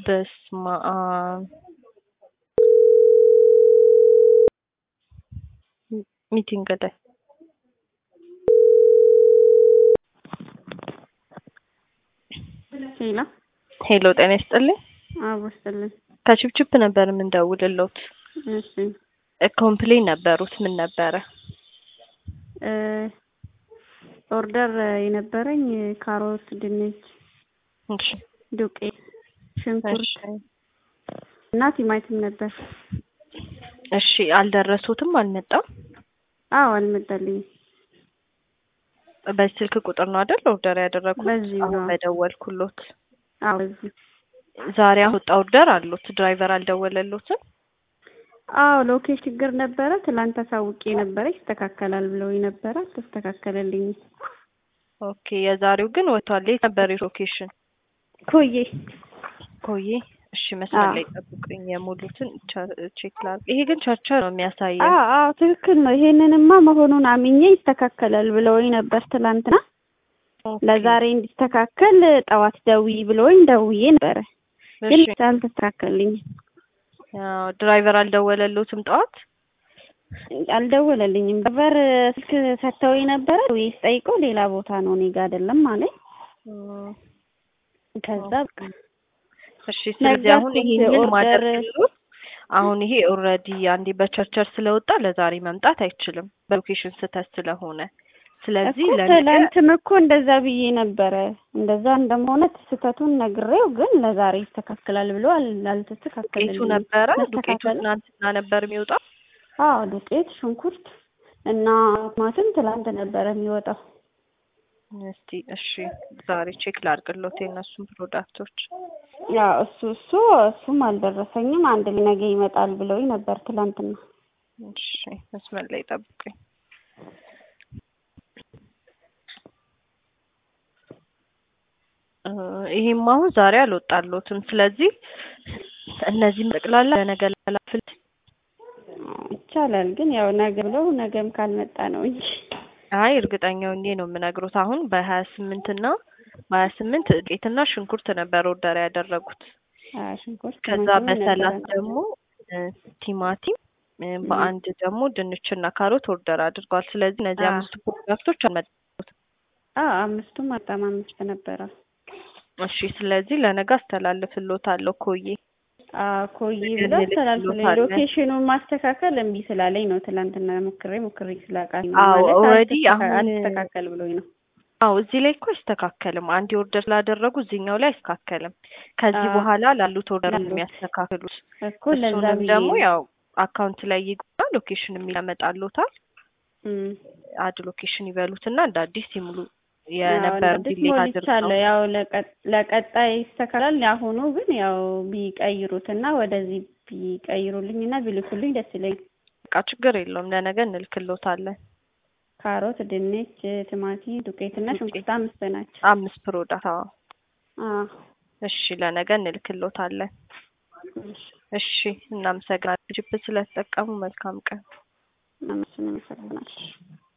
በስመ አብ ሚቲንግ ላይ ሄሎ ሄሎ ጤና ይስጥልኝ አቦ ይስጥልኝ። ከችፕችፕ ነበር የምንደውልሎት እሺ ኮምፕሌን ነበሩት ምን ነበረ እ ኦርደር የነበረኝ ካሮት፣ ድንች፣ እሺ ዱቄት፣ ሽንኩርት እሺ እና ቲማቲም ነበር። እሺ አልደረሱትም አልመጣም አዎ አልመጣልኝም። በዚህ ስልክ ቁጥር ነው አይደል ኦርደር ያደረጉት በዚሁ አሁን ነው። በደወልኩሎት አዎ እዚህ ዛሬ አወጣ ኦርደር አሉት ድራይቨር አልደወለሎትም አዎ ሎኬሽን ችግር ነበረ። ትላንት አሳውቄ ነበረ ይስተካከላል ብለው ነበረ አልተስተካከለልኝም። ኦኬ የዛሬው ግን ወጥቷል የት ነበር ሎኬሽን ኮዬ ኮዬ እሺ መስመር አዎ። ላይ ጠብቁኝ የሙሉትን ቼክ ላድርግ ይሄ ግን ቸርቸር ነው የሚያሳየው አዎ አዎ ትክክል ነው። ይሄንንማ መሆኑን አምኜ ይስተካከላል ብለውኝ ነበር ትላንትና። ኦኬ። ለዛሬ እንዲስተካከል ጠዋት ደውዪ ብለውኝ ደውዬ ነበረ ግን እሺ አልተስተካከልልኝም። አዎ፣ ድራይቨር አልደወለሎትም ጠዋት አልደወለልኝም። በር ስልክ ሰጥተውኝ ነበረ ወይ ስጠይቀው ሌላ ቦታ ነው እኔ ጋ አይደለም አለኝ። እም፣ ከዛ በቃ እሺ ስለዚህ አሁን ነገርኩት ይሄንን ኦርደር- ማደርግሎት አሁን ይሄ ኦልሬዲ አንዴ በቸርቸር ስለወጣ ለዛሬ መምጣት አይችልም በሎኬሽን ስህተት ስለሆነ ስለዚህ እኮ ለነገ ትላንትም እኮ እንደዛ ብዬ ነበረ። እንደዛ እንደመሆነ ስህተቱን ነግሬው ግን ለዛሬ ይስተካከላል ብሎ አል- ዱቄቱ አልተስተካከለልኝም። ነበረ ዱቄቱ መስተካከል ትናንትና ነበር የሚወጣው አዎ ዱቄት፣ ሽንኩርት እና ቲማቲም ትላንት ነበረ የሚወጣው። እስቲ እሺ ዛሬ ቼክ ላድርግሎት የእነሱን ፕሮዳክቶች ያው እሱ እሱ እሱም አልደረሰኝም። አንድ ላይ ነገ ይመጣል ብለውኝ ነበር ትላንትና። እሺ መስመር ላይ ጠብቁኝ እ ይሄም አሁን ዛሬ አልወጣሎትም ስለዚህ እነዚህም ጠቅላላ ለነገ ላላፍል ይቻላል ግን ያው ነገ ብለው ነገም ካልመጣ ነው እንጂ አይ እርግጠኛ ሆኜ ነው የምነግሮት አሁን በሀያ ስምንት እና በሀያ ስምንት ዱቄትና ሽንኩርት ነበር ኦርደር ያደረጉት አዎ ሽንኩርት ከዛ ቲማቲም በሰላሳ ነበረ። ደግሞ እ ቲማቲም እ በአንድ ደግሞ ድንችና ካሮት ኦርደር አድርጓል ስለዚህ እነዚህ አዎ። አምስቱ ፕሮዳክቶች አልመጡም አዎ አምስቱም በጣም አምስት ነበረ። እሺ ስለዚህ ለነገ አስተላልፍሎታለሁ ኮዬ አዎ ኮዬ ነገ ብለው አስተላልፍልኝ። እንልክሎታለን። ሎኬሽኑን ማስተካከል እምቢ ስላለኝ ነው ትላንትና ሞክሬ ሞክሬ ስላቃተኝ ነው አዎ ማለት ኦልሬዲ አልተስተካ- አሁን አልተስተካከል ብሎኝ ነው። አዎ እዚህ ላይ እኮ አይስተካከልም። አንድ ኦርደር ስላደረጉ እዚህኛው ላይ አይስተካከልም። ከዚህ አዎ። በኋላ ላሉት ኦርደር ነው ላሉት የሚያስተካክሉት። እኮ ለዛ እሱንም ብዬ ደግሞ ነው። ያው አካውንት ላይ ይግባ ሎኬሽን የሚል ያመጣሉታል። እም። አድ ሎኬሽን ይበሉትና እንደ አዲስ ይሙሉ አዎ የነበረ አዲስ ዲሌት ሞልቻለሁ። አድርገው ያው ለቀ- ለቀጣይ ይስተካከላል። የአሁኑ ግን ያው ቢቀይሩትና ወደዚህ ቢቀይሩልኝና ቢልኩልኝ ደስ ይለኛል። በቃ ችግር የለውም ለነገ እንልክሎታለን። ካሮት፣ ድንች፣ ቲማቲም፣ ዱቄትና ዱቄት ሽንኩርት አምስት ናቸው። አምስት ፕሮዳክት አዎ። አዎ እሺ ለነገ እንልክሎታለን። እሺ እሺ እናመሰግናለን። ጅፕ ስለተጠቀሙ መልካም ቀን። አመስግን አመሰግናለሁ።